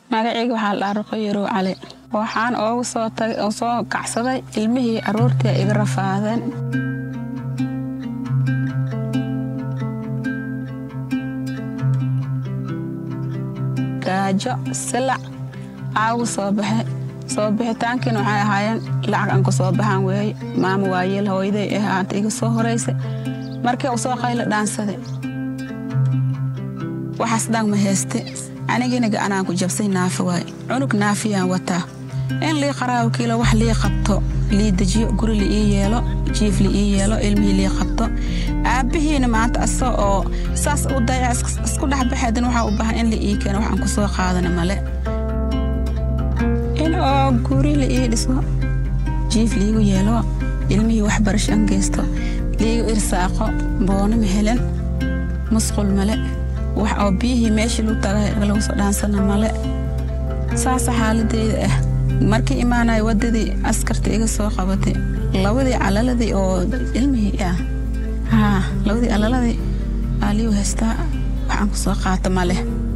magacayga waxaa la dhaha ruqo yarow cali waxaan oogu soo tagay oo soo kacsaday ilmihii aroortii iga rafaadeen gaajo silac aagu soo baxay soo bixitaankiina waxay ahaayeen lacag aan ku soo baxaan weeye maama waayeel hooyaday ah aanta iga soo horaysay markii uu soo qaylo dhaansaday waxaas dhan ma hayste anigina gacanaan ku jabsay naafa waaye cunug naafiyaan wataa in lii qaraawo kiilo wax lii qabto lii dejiyo guri la ii yeelo jiif la ii yeelo ilmihii lii qabto aabbihiina maanta asa oo saas u dayac isku dhexbaxeedan waxaa u baahan in la ii keeno waxaan ku soo qaadana male in oo guri la ii dhiso jiif liigu yeelo ilmihii waxbarasho an geysto liigu irsaaqo boono ma helen musqul male wax oo biyihii meeshii lu tagay lagu soo dhaansana male saasa xaaladeyda ah markii imaanaya waddadii askarta iga soo qabatay labadii calaladii oo ilmihii ah haa labadii calaladii aa liigu haystaa waxaan ku soo qaata male